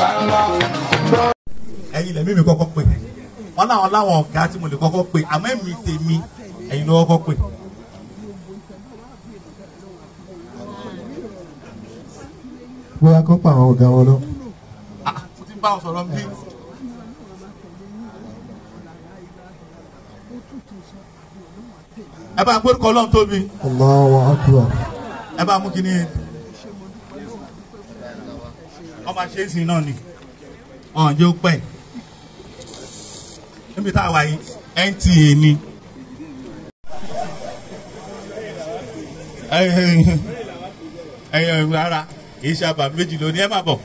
ẹ̀yin lẹ̀mí mi kọ́kọ́ pè wọn láwọn láwọn ọ̀gá tí mo lè kọ́kọ́ pè àmọ́ èmi tèmi ẹ̀yin ló kọ́kọ́ pè. bóyá kó pa àwọn ọ̀gá wọn lọ. Ah, mo ti ń bá wọn sọ̀rọ̀ bí. ẹ bá gbórúkọ ọlọ́run tóbi Allahu akbar. ẹ bá mú kíní ọmọ ṣe é sìn náà ni ọ̀hún jẹ́ ó pẹ́ níbi tá a wà yìí NTA ni. ẹyẹ rárá kìí ṣe àbàmì méjì lónìí ẹ má bọ̀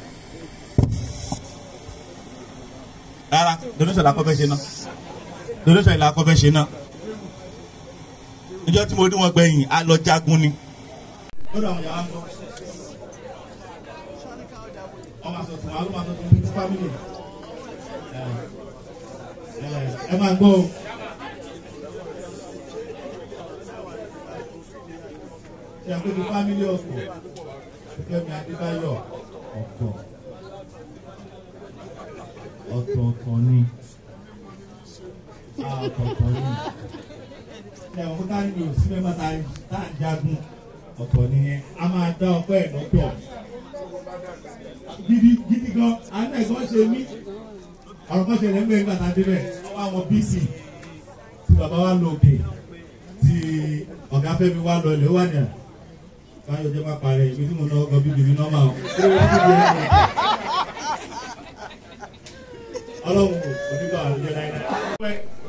rárá donation la kọ́ fẹ́ ṣe náà donation la kọ́ fẹ́ ṣe náà níjọ́ tí mo ní wọn gbẹ̀yìn a lọ jagun ni. lọ́dọ̀ àwọn yàrá ń bọ̀ ọmọ àtọ̀tún àwọn ọmọ àtọ̀tún ní fámìlì ẹ máa gbọ́ o. ṣe àpèjì fámìlì ọ̀pọ̀ Fẹ́mi Adébáyọ̀ ọ̀tọ̀ ọ̀tọ̀ọ̀tọ̀ ni ọ̀tọ̀ọ̀tọ̀ ni ṣe àwọn kókó ní o sí mẹ́fà tá à ń jagun ọ̀tọ̀ nìyẹn a máa dá ọpẹ́ ẹ̀ lọ́tọ̀ gidi gidi gan àná ẹ̀gbọ́n ṣe mí ọ̀rọ̀ kan ṣẹlẹ̀ ń gbé nígbà tá a débẹ̀ wọ́n wá wọn bc tí bàbá wa lọ òkè tí ọ̀gá Fẹ́mi wa lọ ilé ó wà ní à báyọ̀ jẹ́ máa parẹ́ ibi tí mo náà gan bíbí mi nọ́mà o. ọlọ́run onígbà àlùjọ náírà.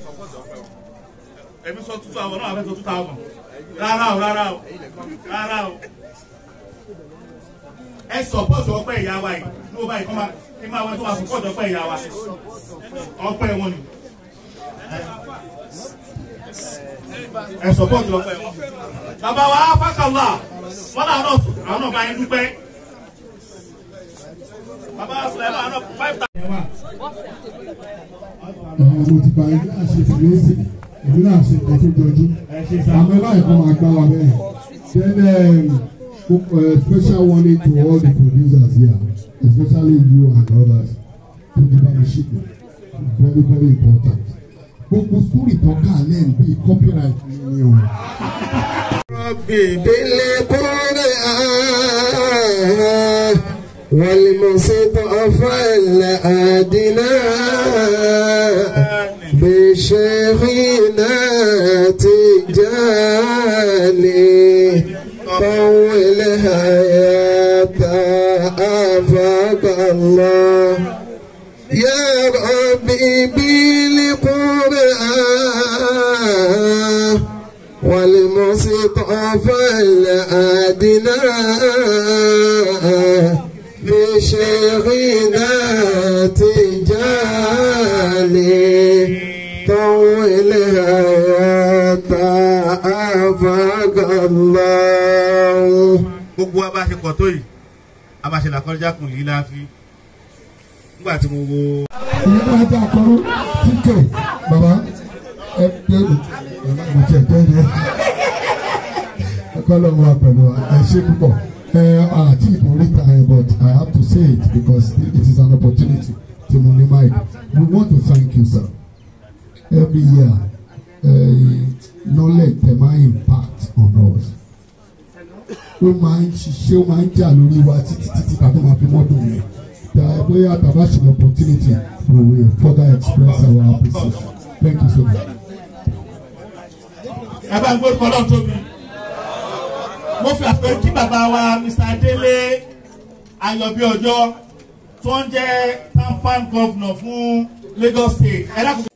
ẹ̀mí sọ tútù àwọn náà fẹ́ sọ tútù àwọn rárá o rárá o rárá o. ẹ sọpọ́ọ̀tù ọpẹ́ ìyá wa yìí ní o báyìí kọ́ máa kí máa wọ́n tó máa sọpọ́ọ̀tù ọpẹ́ ìyá wa ọpẹ́ wọn ni. ẹ sọpọ́ọ̀tù ọpẹ́ wọn. bàbá wa fákàlá wọn náà náà àwọn náà bá yín dúpẹ́. bàbá wa sọ̀rọ̀ ẹ̀ náà náà five thousand. mo ti bá ẹgbẹ́ àṣẹ ìfìlẹ́sì èmi náà ṣe nǹkan tó jọjú àmọ́ ẹ báyìí kan máa gbá wa bẹ́ẹ̀ then um, uh, special warning to all the producers here especially you and others to the partnership very very important gbogbo story tó kà lẹ́nu bíi copyright ni o. بالقرآن والمصطفى الأدنى بشيخنا تجاني طول حياة أفاق الله يا ربي بالقرآن والمصطفى الأدنى بشيخنا تجاني طول حياة أفاق الله gbogbo wa bá ṣe pọ̀ tó yìí a máa ṣe làkọjá kùn yìí láàfin nígbà tí mo wo. ìyẹn náà jẹ́ àkọ́rọ́ tíkẹ̀ bàbá ẹ pé mo tiẹ̀ tẹ́ ẹ ẹ̀kọ́ lọ́wọ́ wa pẹ̀lú wa ẹ ṣe púpọ̀ ẹ àti ìbòrí ta ẹ but I have to say it because it is an opportunity to money mind we want to thank you sir every year uh, knowledge dey ma impact on us ó máa ń ṣiṣẹ́ ó máa ń jà lórí wa títí títí tàbí máa fi mọ́tò rẹ̀ bóyá tàbá ṣe an opportunity we will further express our appreciation thank you so much. ẹ bá ń gbórúkọ ọlọ́run tóbi mo fi àpè kí bàbá wa Mr. Adélé Ayọ̀bí Ọjọ́ tó ń jẹ́ tampan governor fún Lagos State ẹ dákun.